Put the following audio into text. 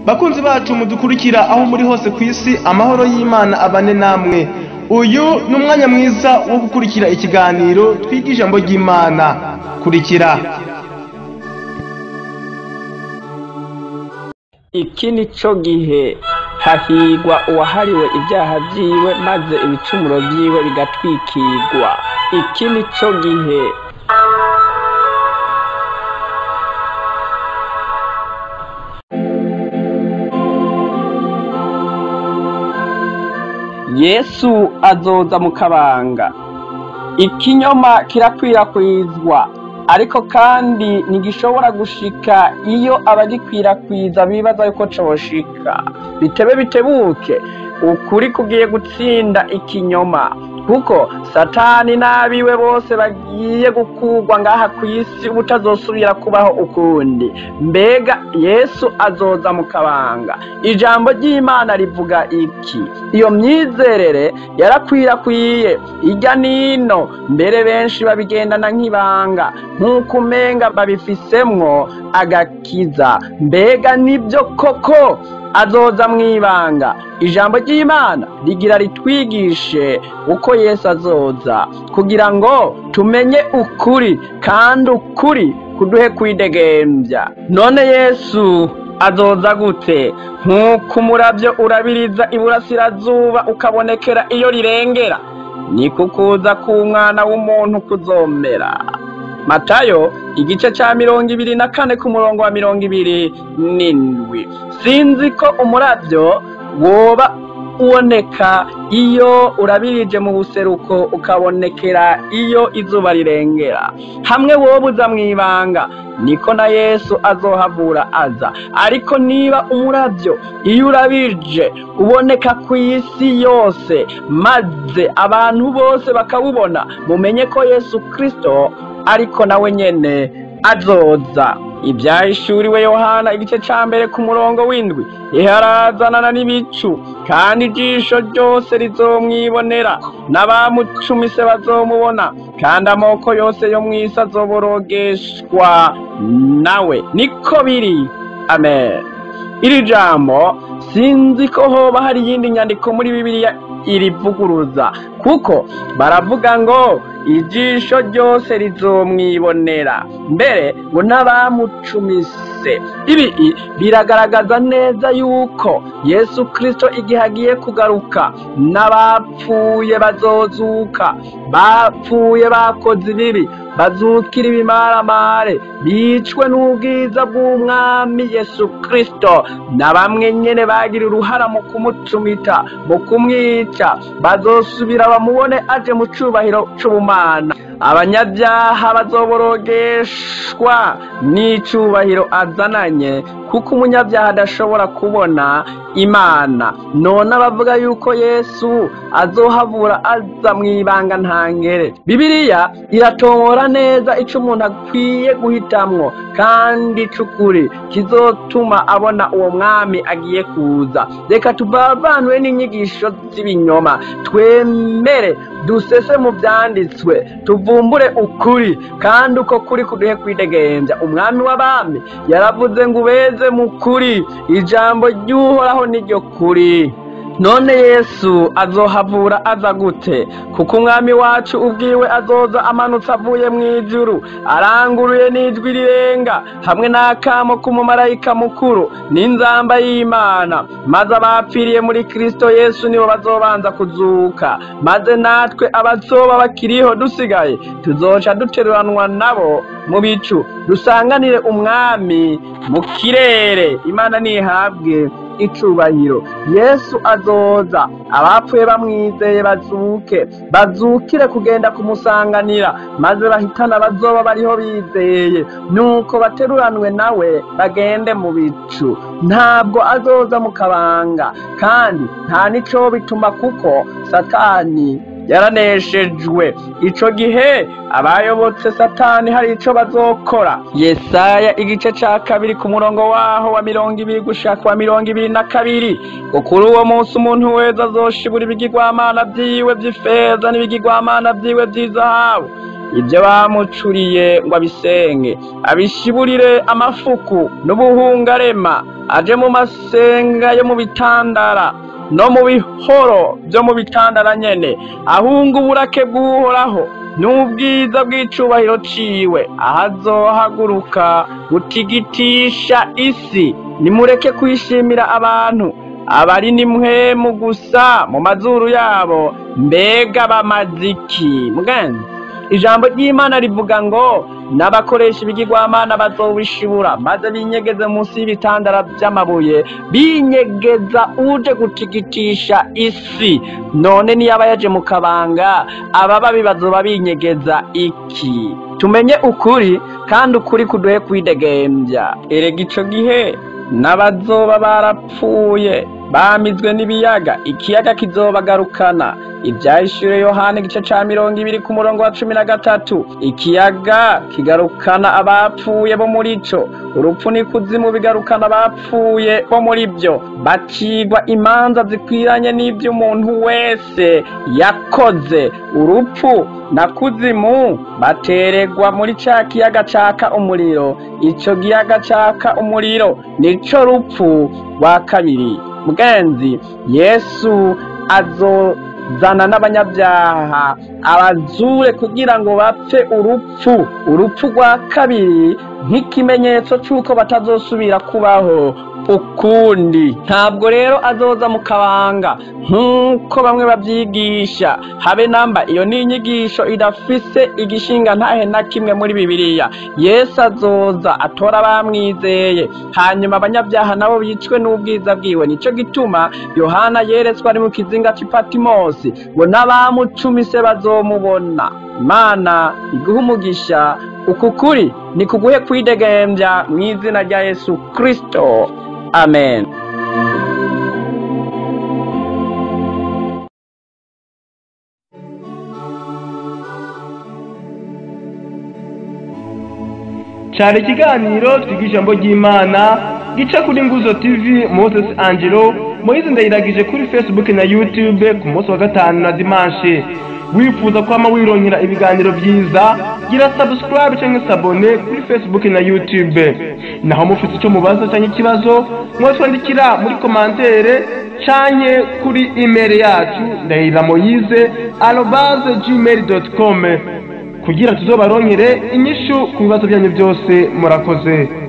bakunzi bacu mudukurikira aho muri hose ku isi amahoro y'imana abane namwe uyu ni umwanya mwiza wo gukurikira ikiganiro twiga ijambo ry'imana kurikira iki ni cyo gihe hahigwa uwahariwe ibyaha byiwe maze ibicumuro byiwe bigatwikirwa iki ni cyo gihe yesu azoza mu kabanga ikinyoma kirakwirakwizwa ariko kandi ntigishobora gushika iyo abagikwirakwiza bibaza yuko coshika bitebe bitebuke ukuri kugiye gutsinda ikinyoma kuko satani n'abiwe bose bagiye gukurwa ngaha ku isi butazosubira kubaho ukundi mbega yesu azoza mu kabanga ijambo ry'imana rivuga iki iyo myizerere yarakwirakwiye ijya n'ino mbere benshi babigendana nk'ibanga nk'uko umenga babifisemwo agakiza mbega nibyo koko azoza mu ibanga ijambo ry'imana rigira ritwigishe uko yesu azoza kugira ngo tumenye ukuri kandi ukuri kuduhe kwidegembya none yesu azoza gute nk'uko umurabyo urabiriza iburasirazuba ukabonekera iyo rirengera ni kukuza k'umwana w'umuntu kuzomera matayo igice cya mirongo ibiri na kane ku murongo wa mirongo ibiri n'indwi sinzi ko umurabyo woba uboneka iyo urabirije mu buseruko ukabonekera iyo izuba rirengera hamwe wowe uza mu ibanga niko na yesu azohavura aza ariko niba umurabyo iyo urabije uboneka ku isi yose maze abantu bose bakawubona mumenye ko yesu kirisito ariko nawe nyene azoza ibyahishuriwe yohana igice cya mbere ku murongo w'indwi iharazanana n'ibicu kandi ijisho ryose rizomwibonera n'abamucumise bazomubona kandi amoko yose yo mu isi azoborogeshwa nawe niko biri amen iri jambo sinzi ko hoba hari iyindi nyandiko muri bibiliya irivuguruza kuko baravuga ngo ijisho ryose rizomwibonera mbere ngo n'abamucumise ibi biragaragaza neza yuko yesu kirisito igihe agiye kugaruka n'abapfuye bazozuka bapfuye bakoze ibibi bazukira ibimaramare bicwe n'ubwiza bw'umwami yesu kirisito na bamwe nyine bagira uruhara mu kumucumita mu kumwica bazosubira bamubone aje mu cyubahiro cy'ubumana abanyabyaha bazoborogeshwa n'icyubahiro azananye kuko umunyabyaha adashobora kubona imana none abavuga yuko yesu azohavura aza mu ibanga ntangere bibiliya iratobora neza icyo umuntu akwiye guhitamwo kandi cy'ukuri kizotuma abona uwo mwami agiye kuza reka tuvavanwe n'inyigisho z'ibinyoma twemere dusese mu byanditswe tuvumbure ukuri kandi uko kuri kuduhe kwidegembya umwami w'abami yaravuze ngo ubeze mu kuri ijambo ry'uhoraho niryo kuri none yesu azohavura aza gute kuko umwami wacu ubwiwe azoza amanutse avuye mu ijuru aranguruye n'ijwi rirenga hamwe n'akamo k'umumarayika mukuru n'inzamba y'imana maze abapfiriye muri kirisito yesu nibo bazobanza kuzuka maze natwe abazoba bakiriho dusigaye tuzoca duteruranwa nabo mu bicu dusanganire umwami mu kirere imana ntihabwe icubahiro yesu azoza abapfuye bamwizeye bazuke bazukire kugenda kumusanganira maze bahitana bazoba bariho bizeye nuko bateruranwe nawe bagende mu bicu ntabwo azoza mu kabanga kandi nta nico bituma kuko satani yaraneshejwe ico gihe abayobotse satani hari ico bazokora yesaya igice ca kabiri ku murongo waho wa mirongo ibiri gushaka wa mirongo ibiri na kabiri ngo kuri uwo munsi umuntu wese azoshibura ibigirwamana vyiwe vy'ifeza n'ibigirwamana vyiwe vy'izahabu ibyo bamucuriye ngo abisenge abishiburire amafuku n'ubuhungarema aje mu masenga yo mu bitandara no mu bihoro byo mu bitandara nyene ahunga uburake bw'uhoraho n'ubwiza bw'icubahiro ciwe ahazohaguruka gutigitisha isi nimureke kwishimira abantu abari nimwemu gusa mu mazuru yabo mbega bamaziki mugenzi ijambo ry'imana rivuga ngo n'abakoresha ibigirwamana bazobishibura maze binyegeze munsi y'ibitandara by'amabuye binyegeza uje gutigitisha isi none niyaba yaje mu kabanga abababi bazoba binyegeza iki tumenye ukuri kandi ukuri kuduhe kwidegembya erega ico gihe n'abazoba barapfuye bamizwe n'ibiyaga ikiyaga kizobagarukana ibyahishuriwe yohani igice ca mirongo ibiri ku murongo wa cumi na gatatu ikiyaga kigarukana abapfuye bo muri co urupfu n'ikuzimu bigarukana abapfuye bo muri byo bacigwa imanza zikwiranye n'ibyo umuntu wese yakoze urupfu na kuzimu bateregwa muri ca kiyaga caka umuriro ico kiyaga caka umuriro nico rupfu rwa kabiri mugenzi yesu azozana n'abanyabyaha abazure kugira ngo bapfe urupfu urupfu rwa kabiri nk'ikimenyetso c'uko batazosubira kubaho ukundi ntabwo rero azoza mu kabanga nk'uko bamwe babyigisha habe namba iyo ni inyigisho idafise igishinga ntahe na kimwe muri bibiliya yesu azoza atora abamwizeye hanyuma abanyabyaha nabo bicwe n'ubwiza bwiwe nico gituma yohana yeretswe ari mu kizinga c'ipatimosi ngo n'abamucumise bazomubona imana iguha umugisha uku kuri ni kuguhe kwidegembya mu izina rya yesu kristo amen cyari ikiganiro twiga ijambo ry'imana gica kuri nguzo tv moses angelo moyize ndayiragije kuri facebook na youtube ku munsi wa gatanu na dimanche wifuza kwama wironkera ibiganiro byiza gira subscribe cyangwa sabone kuri facebook na youtube naho mufite icyo mubaza cyangwa ikibazo mwatwandikira muri komantere canke kuri email yacu ndahira moyize arobaze gmail dot com kugira tuzobaronkere inyishu ku bibazo byanyu byose murakoze